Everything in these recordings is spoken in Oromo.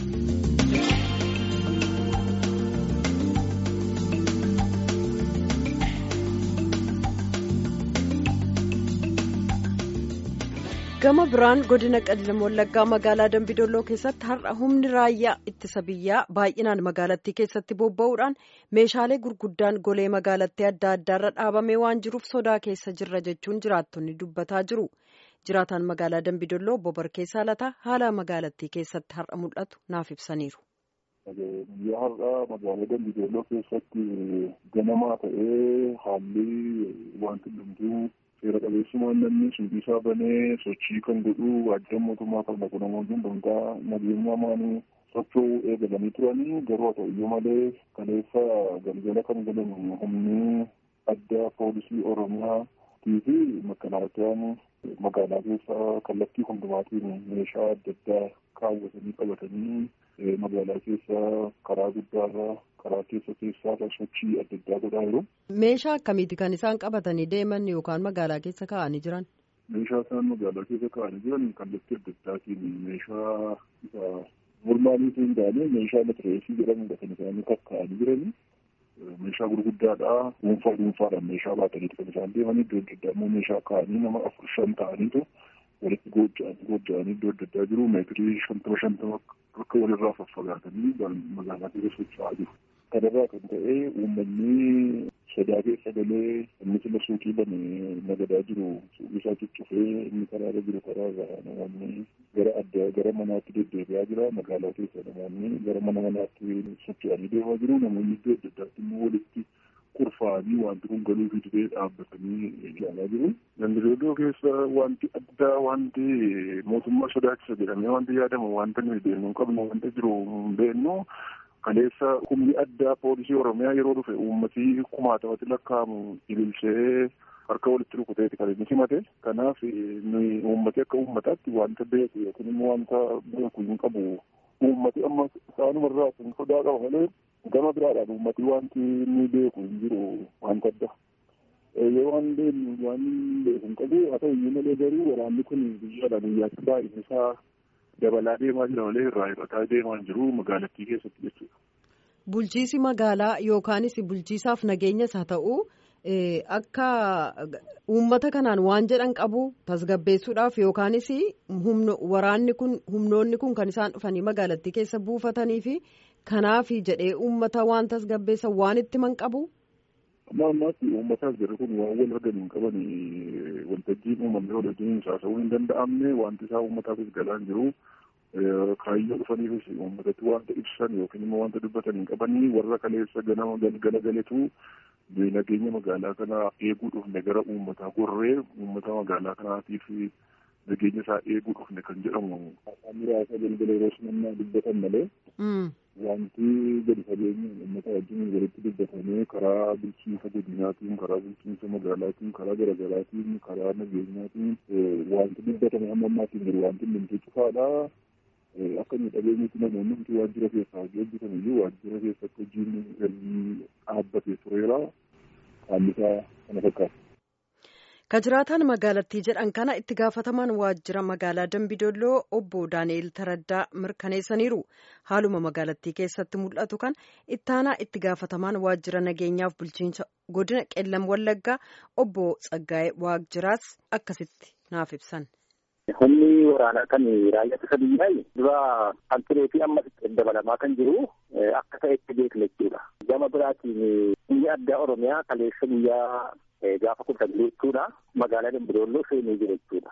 gama biraan godina qellem wallaggaa magaalaa dambidolloo keessatti har'a humni raayyaa ittisa biyyaa baay'inaan magaalattii keessatti bobba'uudhaan meeshaalee gurguddaan golee magaalattii adda addaarra dhaabamee waan jiruuf sodaa keessa jirra jechuun jiraattonni dubbataa jiru jiraataan magaalaa dambidolloo bobarkeessaa lataa haala magaalattii keessatti har'a mul'atu naaf ibsaniiru. Guyyaa har'aa magaalaa dambidolloo keessatti ganamaa ta'ee haalli wanti hundumtuu seera qabeessummaan namni suuqii isaa banee sochii kan godhu waajjira mootummaa kan dhaqu namoonni hundumtaa nageenyaa maanii socho'uu eegalanii turanii garuu haa ta'uyyuu malee kaleessa galgala kan galan humni addaa poolisii oromiyaatii fi makalaakiyaan magaalaa keessa kallattii hundumaatiin meeshaa adda addaa kaawwatanii qabatanii magaalaa keessa karaa guddaarra karaa keessa keessaarra sochii adda addaa godhaa jiru. Meeshaa akkamiiti kan isaan qabatanii deeman yookaan magaalaa keessa kaa'anii jiran? Meeshaa isaan magaalaa keessa kaa'anii jiran kallattii adda addaatiin meeshaa isa normaaliitu hin taane meeshaa matireesii jedhamudha kan isaanii kakkaa'anii jiranii. Meeshaa gurguddaadha. Dhuunfaa dhuunfaadhaan meeshaa baataniitu kan isaan deeman iddoo adda addaa immoo meeshaa kaa'anii nama afur shan ta'aniitu walitti gooja'anii gooja'anii iddoo adda addaa jiru meetirii shantama shantama akka walirraa faffagaatanii magaalaa keessa socho'aa jiru. Kanarraa kan ta'e uummanni sodaa keessa galee inni sila suuqii bane nagadaa jiru suuqii isaa cuccufee inni karaarra jiru karaarra namoonni gara adda gara manaatti deddeebi'aa jira magaalaa keessa namoonni gara mana manaatti socho'anii deemaa jiru namoonni iddoo adda addaatti immoo walitti kurfaa'anii wanti kun galuu fi dibee dhaabbatanii ilaalaa jiru. Dambidolloo keessa wanti addaa wanti mootummaa sodaachisa jedhamee wanti yaadamu wanta nuyi beeknu hin qabnu wanta jiru hin beeknu kaleessa humni addaa poolisii oromiyaa yeroo dhufe uummatii kumaatamatti lakkaa'amu ililchee harka walitti rukuteeti kan inni simate kanaaf nuyi uummati akka uummataatti wanta beeku yookiin immoo wanta beeku hin qabu uummati amma isaanumarraa kan sodaa qaba malee gama biraadhaan uummati wanti inni beeku hin jiru wanta adda. Yoo waan beeknu waan beeku hin qabu haa ta'u iyyuu malee garuu waraanni kun guyyaadhaa guyyaatti baay'een isaa dabalaa deemaa jira malee irraa hir'ataa deemaa jiru magaalattii keessatti jechuudha. Bulchiisi magaalaa yookaanis bulchiisaaf nageenyas haa ta'u akka uummata kanaan waan jedhan qabu tasgabbeessuudhaaf yookaanis waraanni kun humnoonni kun kan isaan dhufanii magaalattii keessa buufatanii fi kanaaf jedhee uummata waan tasgabbeessan waan itti man qabu. Amma ammaatti uummataaf jirru kun waan wal argan hin qaban waltajjiin uumamee waltajjiin haasa'uu hin danda'amne wanti isaa uummataafis galaan jiru kaayyoo dhufaniifis uummatatti wanta ibsan yookiin immoo wanta dubbatan hin qabanii warra kaleessa ganama galgala galetu nageenya magaalaa kanaa eeguu dhufne gara uummataa gorree uummata magaalaa kanaatiif nageenya isaa eeguu dhufne kan jedhamu afaan muraasa galgala yeroo simannaa dubbatan malee wanti gadi fageenyaan uummata wajjin walitti dubbatamee karaa bulchiinsa godinaatiin karaa bulchiinsa magaalaatiin karaa garaagaraatiin karaa nageenyaatiin wanti dubbatame hamma ammaatiin jiru wanti hundumtuu cufaadha. Akka inni dhageenyatti namoonni hundi waajjira keessaa hojii hojjetan iyyuu waajjira keessatti hojiin galii dhaabbatee tureera. Haalli isaa kana fakkaata. Ka jiraataan magaalattii jedhan kana itti gaafatamaan waajjira magaalaa Dambidolloo obbo Daani'eel Taraddaa mirkaneessaniiru. Haaluma magaalattii keessatti mul'atu kan ittaanaa itti gaafatamaan waajjira nageenyaaf bulchiinsa godina qellam wallaggaa obbo Tsaggaa'ee Waajjiraas akkasitti naaf ibsan. Humni waraanaa kan raayyaa ittisa biyyaa dura kan turee fi amma dabalamaa kan jiru akka ta'etti beekna jechuudha. Gama biraatiin biyya addaa Oromiyaa kaleessa guyyaa gaafa kudha sagalee jechuudha. Magaalaa Dambidolloo seenee jira jechuudha.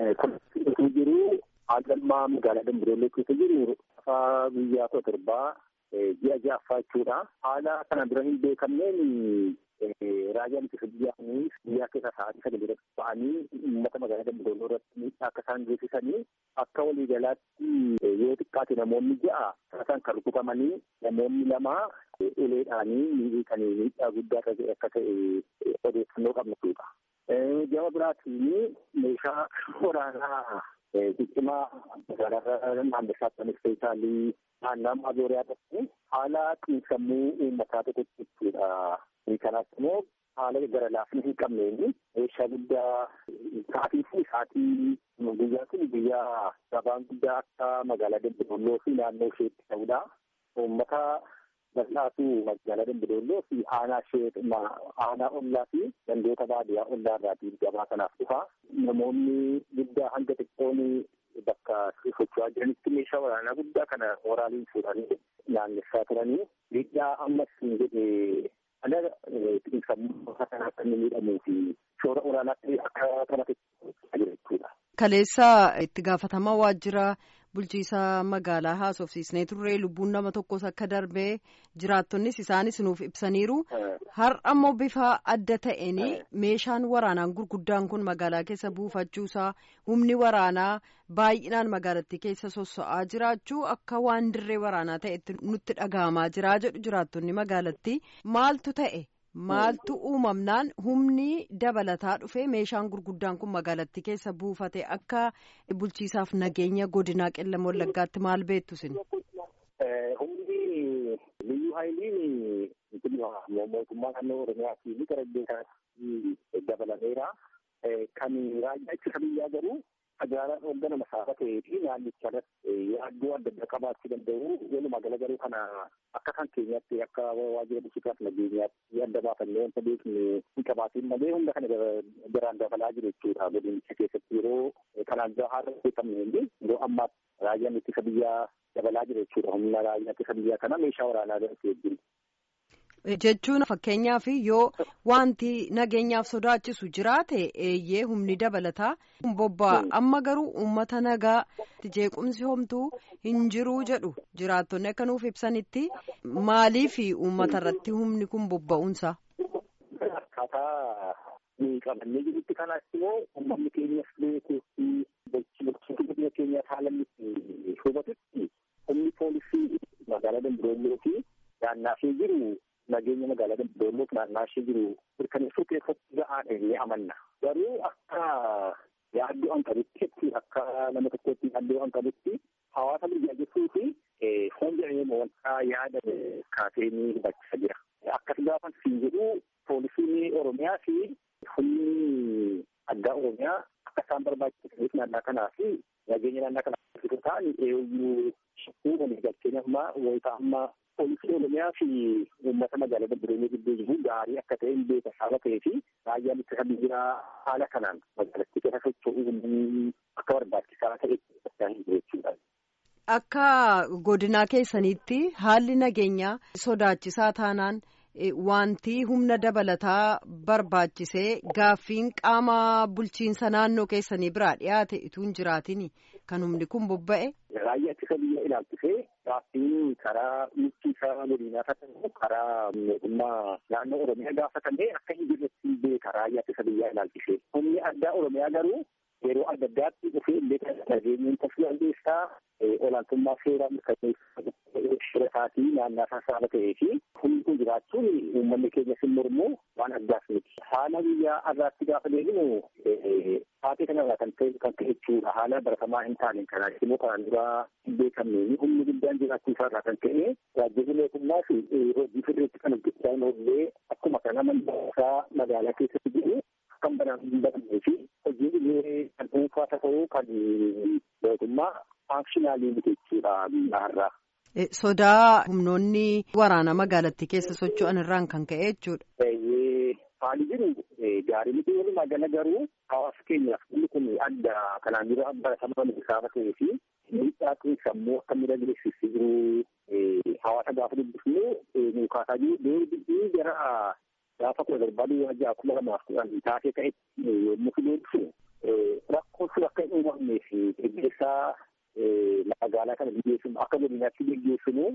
Kun jiru haalli magaalaa Dambidolloo keessa jiru afaa guyyaa kudha torbaa ji'a ja'affaa jechuudha. Haala kana dura hin beekamneen raayyaan ittisa biyyaa kun biyyaa keessa sa'aatii sagal irratti ba'anii uummata magaalaa Dambidolloo irratti akka isaan geessisanii akka waliigalaatti yoo xiqqaate namoonni ja'a isaan kan rukutamanii namoonni lama uleedhaanii kan miidhaa guddaa akka ta'e odeeffannoo qabna jechuudha. Gama biraatiin meeshaa waraanaa ciccimaa magaalaa naannessaa kan ispeeshaalii naannaa maazooriyaa irratti haala xiinsammuu uummataa tokkotti jechuudha. Kanaaf immoo haala gara laafina hin qabneen meeshaa guddaa sa'aatii fi sa'aatii guyyaa kun guyyaa gabaan guddaa akka magaalaa Dambidolloo fi naannoo isheetti ta'udha. Uummata bal'aatu magaalaa Dambidolloo fi aanaa ishee aanaa ollaa fi gandoota baadiyyaa ollaa irraatiin gabaa kanaaf dhufa. Namoonni guddaa hanga xiqqoon bakka socho'aa jiranitti meeshaa waraanaa guddaa kana waraaliin fuudhanii naannessaa turanii miidhaa ammas hin jedhe ala sammuu kanaa akka inni miidhamuu fi shoora olaanaatti akka taphate jira jechuudha. Kaleessa itti gaafatamaa waajjira bulchiisaa magaalaa haasofsiisnee turre lubbuun nama tokkos akka darbee jiraattonnis isaanis nuuf ibsaniiru. Har'a ammoo bifa adda ta'een meeshaan waraanaa gurguddaan kun magaalaa keessa buufachuusaa humni waraanaa baay'inaan magaalattii keessa sosso'aa jiraachuu akka waan dirree waraanaa ta'etti nutti dhagahamaa jira jedhu jiraattonni magaalattii maaltu ta'e? Maaltu uumamnaan humni dabalataa dhufe meeshaan gurguddaan kun magaalattii keessa buufate akka bulchiisaaf nageenya godinaa qellem wallaggaatti maal beektu isin? Humni liyyuu haayiliin mootummaa naannoo Oromiyaa fi gara beekaatti dabalameera. Kan raayyaa ittisa biyyaa garuu magaalaan hoogganama masaafaa ta'ee fi naannicha irratti yaaddoo adda addaa qabaachuu danda'u. Walumaa gala garuu kana akka kan keenyaatti akka waajjira bulchiinsaaf nageenyaatti adda baafannee wanta beeknu hin qabaatiin malee hunda kana garaan dabalaa jiru jechuudha. Godinicha keessatti yeroo kanaan dura haala beekamne illee yeroo ammaatti raayyaan ittisa biyyaa dabalaa jiru jechuudha. Humna raayyaa ittisa biyyaa kana meeshaa waraanaa gadhatee jiru. Jechuun fakkeenyaaf yoo wanti nageenyaaf sodaachisu jiraate eeyyee humni dabalataa bobba'a amma garuu uummata nagaa jeequmsi homtuu hin jiruu jedhu jiraattonni akka nuuf ibsanitti maaliif uummata irratti humni kun bobba'uunsa. Akkaataa qabannee jirutti kanaas immoo uummanni keenyas beekuu fi bulchiinsa biyya keenyaaf haala inni hubatutti humni poolisii magaalaa Dambidolloo fi naannaa ishee jiru nageenya magaalaa Dambidolloo fi naannaa ishee jiru mirkaneessuu keessatti ga'aadha jennee amanna. Garuu akka yaaddoo an qabutti akka nama tokkotti yaaddoo an qabutti hawaasa biyyaa jechuu fi foon jedhamee wanta yaada kaasee ni hubachaa jira. Akkas gaafan siin jedhu poolisiin Oromiyaa fi humni addaa Oromiyaa akka isaan barbaachisaniif naannaa kanaa fi nageenya naannaa kanaa fi ta'an eeyyuu shakkuu walii galteen amma wayita amma poolisii Oromiyaa fi uummata magaalaa Dambidolloo gidduu jiru gaarii akka ta'e hin beeka haala ta'ee fi raayyaan ittisa biyyaa haala kanaan magaalattii keessa socho'uu akka barbaachisaa ta'e hin jiru jechuudha. Akka godinaa keessaniitti haalli nageenyaa sodaachisaa taanaan wanti humna dabalataa barbaachisee gaaffiin qaama bulchiinsa naannoo keessanii biraa dhiyaate utuu hin jiraatin kan humni kun bobba'e. Raayyaa ittisa biyya ilaalchisee gaaffiin karaa bulchiinsa godinaa ta'u karaa mootummaa naannoo Oromiyaa gaafatamee akka hin jirretti beeka raayyaa ittisa biyyaa ilaalchisee. Humni addaa Oromiyaa garuu yeroo adda addaatti dhufee illee nageenyaan tasgabbeessaa olaantummaa seeraa mirkaneessuu isaatii naannaa isaa saaba ta'ee fi humni kun jiraachuun uummanni keenya sin mormuu waan addaas miti. Haala biyyaa irraatti gaafa deemnu taatee kanarraa kan ta'e kan ta'e jechuudha. Haala baratamaa hin taane kanaa immoo kanaan duraa hin beekamne humni guddaan jiraachuu isaarraa kan ta'e waajjirri mootummaa fi hojii fedheetti kan hojjechaa hin oollee akkuma kana mandaasaa magaalaa keessatti jiru kan banaan hin banamnee fi hojii illee kan dhuunfaa ta'uu kan mootummaa faankshinaaliin jechuudha biyyaarraa. Sodaa humnoonni waraana magaalattii keessa socho'an irraan kan ka'e jechuudha. Haali jiru gaarii miti walumaa gala garuu hawaasa keenyaaf inni kun adda kanaan dura baratamaa saaba ta'ee fi miidhaa kun sammuu akka miidha jireessisii jiru hawaasa gaafa dubbifnu muukaasaa jiru deebii gara gaafa kudha barbaadu wajjaa kuma lamaaf kudhan taatee ta'etti yommuu fideessu rakkoon sun akka hin uumamnee fi geggeessaa magaalaa kana biyyeessinu akka godinaatti geggeessinu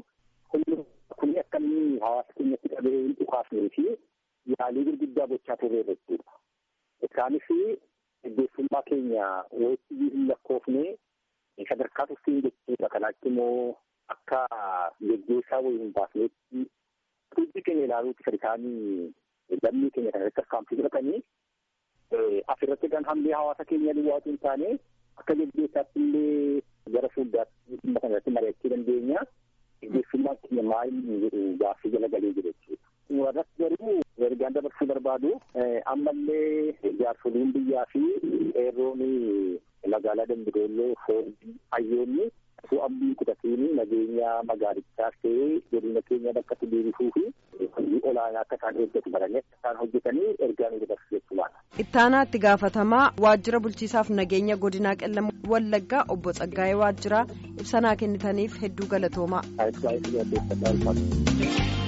kun akka inni hawaasa keenyatti qabee hin dhukaasnee fi yaalii gurguddaa gochaa turre jechuudha. Isaanis geggeessummaa keenya walitti hin lakkoofne sadarkaa turtii jechuudha. Kanaatti immoo akka geggeessaa wayii hin baafnetti tuutii keenya ilaaluutti kan isaanii lammii keenya kana irratti akkaamsi fudhatanii asirratti kan hambee hawaasa keenya duwwaatu hin taane akka geggeessaatti illee gara fuulduraatti dhimma kana irratti mari'achuu dandeenya. Geggeessummaan keenya maal jedhu gaaffii jala galee jiru jechuudha. Warratti garuu ergaan dabarsuu barbaadu ammallee jaarsoliin biyyaa fi qeerroon magaalaa Dambidolloo foolii hayyoonni osoo abdii kutatiin nageenya magaalichaas ta'ee godina keenya bakka itti deebisuu fi hojii olaanaa akka isaan eeggatu baranii akka isaan hojjetanii ergaa nu dabarsu jechuudha. Ittaanaa itti gaafatamaa waajjira bulchiisaaf nageenya godinaa qellama wallaggaa obbo Tsaggaayee waajjiraa ibsanaa kennitaniif hedduu galatoomaa. Baay'ee baay'ee